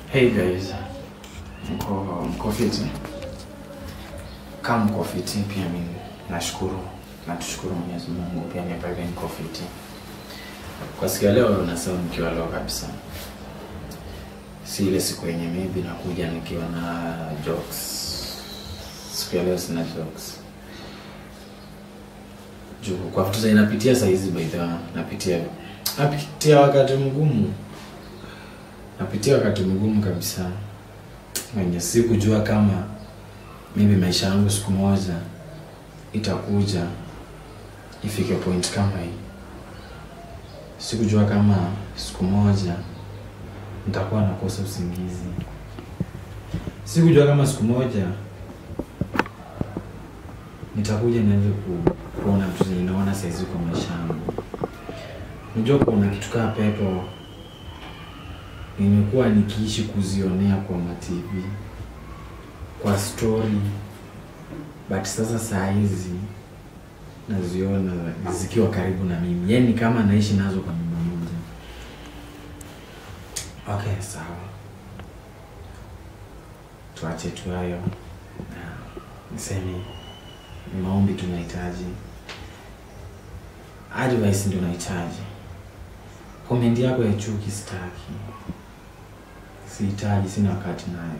Hey guys, mko mko fiti? Kama mko fiti, pia mimi nashukuru na tushukuru Mwenyezi Mungu, pia mimi pale niko fiti. Kwa siku ya leo nasema nikiwa leo kabisa, si ile siku yenye maybe nakuja nikiwa na jokes. Siku ya leo sina jokes juu kwa vitu za inapitia saa hizi, by the way, napitia napitia wakati mgumu napitia wakati mgumu kabisa wenye sikujua kama mimi maisha yangu siku moja itakuja ifike point kama hii. Sikujua kama siku moja nitakuwa nakosa usingizi. Sikujua kama siku moja nitakuja nianze ku, kuona vitu zenye naona saizi kwa maisha yangu. Unajua kuna kitu kaa pepo nimekuwa nikiishi kuzionea kwa matv kwa story but sasa saa hizi naziona zikiwa karibu na mimi yani kama naishi nazo kwa nyumba moja okay sawa tuache tu hayo Na niseme ni maombi tunahitaji advice ndio nahitaji komendi yako ya chuki sitaki sihitaji, sina wakati nayo.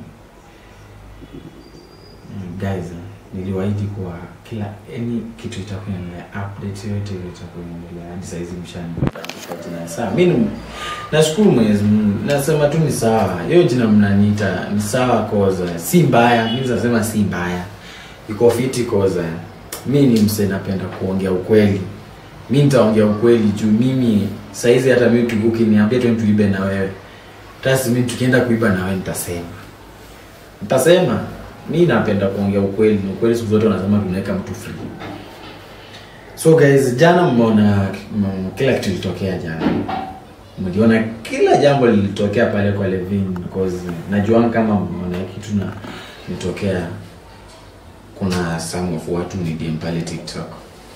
Mm, Guys, niliwaahidi kuwa kila any kitu itakuwa inaendelea, update yote ile itakuwa inaendelea hadi saa hizi mshanipa jina sawa. Mimi nashukuru Mwenyezi Mungu, nasema tu ni sawa. Hiyo jina mnaniita ni sawa, koza si mbaya. Mimi nasema si mbaya, iko fiti koza. Mimi ni mse, napenda kuongea ukweli. Mimi nitaongea ukweli juu mimi saizi hata mimi tu ukiniambia tu tuibe na wewe Tasi mimi tukienda kuiba na wewe nitasema. Nitasema mimi napenda kuongea ukweli, na ukweli siku zote wanasema tunaweka mtu free. So guys, jana mmeona m- kila kitu kilitokea jana. Mliona kila jambo lilitokea pale kwa Levin because najua kama mmeona kitu na nitokea kuna some of watu ni DM pale TikTok.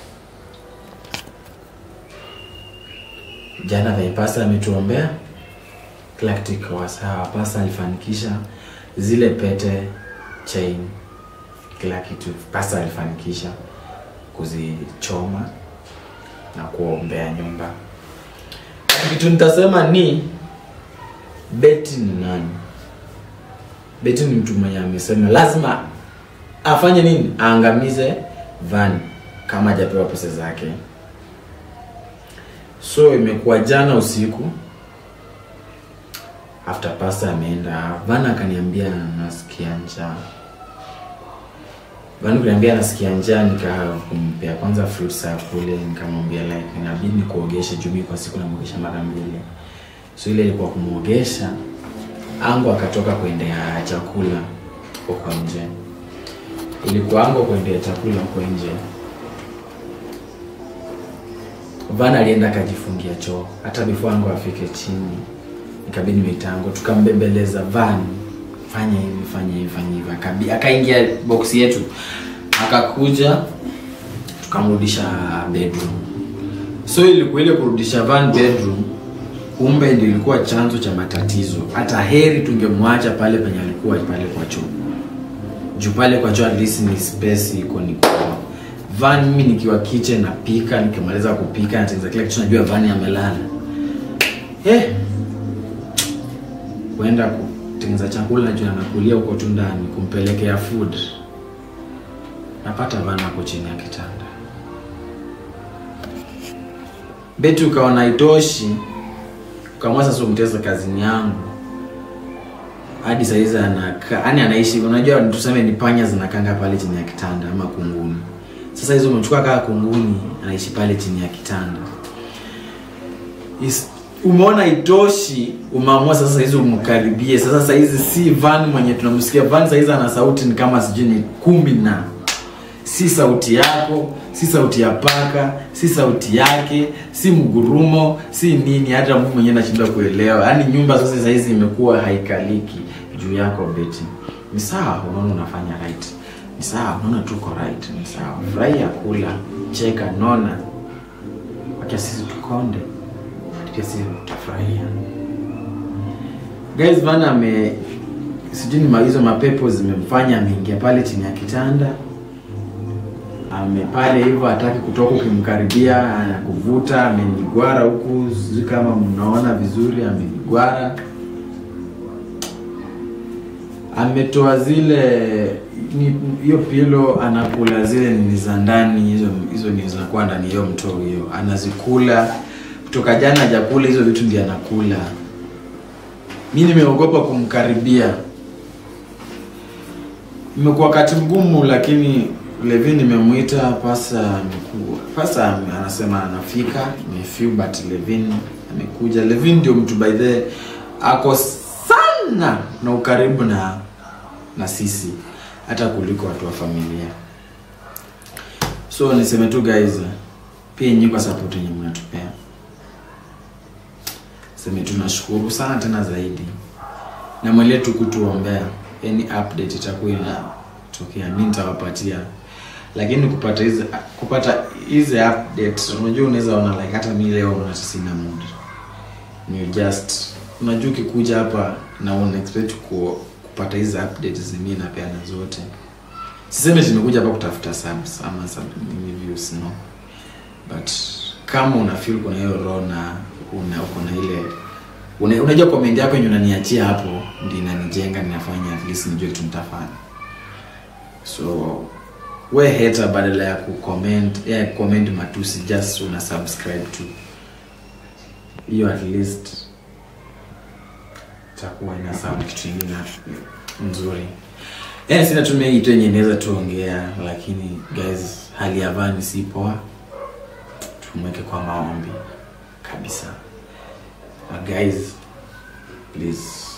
Jana Vaipasa ametuombea kila kitu ikawa sawa. Pasa alifanikisha zile pete, chain, kila kitu. Pasa alifanikisha kuzichoma na kuombea nyumba. Kitu nitasema ni Beti ni nani? Beti ni mtu mwenye amesema lazima afanye nini? Aangamize Van kama hajapewa pesa zake. So imekuwa jana usiku after pasta ameenda Van akaniambia nasikia njaa. Van kuniambia nasikia njaa, nikampea kwanza fruits ya kule, nikamwambia like inabidi nikuogeshe juu mimi kwa siku namuogesha mara mbili. So ile ilikuwa kumuogesha, angu akatoka kuendea chakula huko nje. Ilikuwa angu kuendea chakula huko nje. Van alienda akajifungia choo hata before angu afike chini ikabidi mitango tukambembeleza van fanya hivi fanya hivi fanya hivi Akabi- akaingia boksi yetu akakuja tukamrudisha bedroom so ilikuwa ile kurudisha van bedroom kumbe ndio ilikuwa chanzo cha matatizo hata heri tungemwacha pale penye alikuwa pale kwa choo juu pale kwa choo at least ni space iko ni kubwa van mimi nikiwa kitchen napika nikimaliza kupika natengeneza kila kitu najua van amelala eh kuenda kutengeneza chakula juu anakulia huko tu ndani kumpelekea food napata vana hapo chini ya kitanda beti ukaona itoshi ukamwa sasa umteza kazini yangu hadi saizi anaka yani anaishi unajua tuseme ni panya zinakanga pale chini ya kitanda ama kunguni sasa hizo umechukua kaa kunguni anaishi pale chini ya kitanda Is, umeona itoshi umeamua sasa hizi umkaribie sasa sahizi si van mwenye tunamsikia van sahizi ana sauti ni kama sijui ni kumi na si sauti yako si sauti ya paka si sauti yake si mgurumo si nini hata mimi mwenyewe nashindwa kuelewa yaani nyumba sasa sahizi imekuwa haikaliki juu yako beti ni sawa unaona unafanya right ni sawa unaona tuko right ni sawa furahia kula cheka nona wacha sisi tukonde pia sisi tutafurahia guys Van ame sijui ni ma- hizo mapepo zimemfanya ameingia pale chini ya kitanda ame pale hivyo hataki kutoka ukimkaribia anakuvuta amenigwara huku sijui kama mnaona vizuri amenigwara ametoa zile ni- hiyo pilo anakula zile nini za ndani hizo hizo ni zinakuwa ndani ya hiyo mtoo hiyo anazikula kutoka jana hajakula hizo vitu ndio anakula mi nimeogopa kumkaribia imekuwa wakati mgumu lakini levi nimemwita pasa amekuwa pasa ame- anasema anafika nimefiu but levin amekuja levin ndio mtu by the ako sana na ukaribu na na sisi hata kuliko watu wa familia so niseme tu guys pia nyinyi kwa support yenye mnatupea seme tunashukuru sana tena zaidi na mwelee tu kutuombea any update itakuwa inatokea mi nitawapatia lakini kupata hizi kupata hizi updates unajua unaweza ona like hata mi leo unata sina mood you just unajua ukikuja hapa na una expect ku, kupata hizi updates zenyewe napeana zote siseme tumekuja hapa kutafuta subs ama sub nini views no but kama una feel kuna hiyo roho na una uko na ile una, unajua comment yako yenye unaniachia hapo ndio inanijenga ninafanya at least nijue kitu nitafanya so we hater badala ya kucomment ya comment matusi just una subscribe tu hiyo at least itakuwa ina sound kitu ingine nzuri yani sina tumia hii tu yenye inaweza tuongea lakini guys hali ya vani si poa tumweke kwa maombi kabisa uh, guys please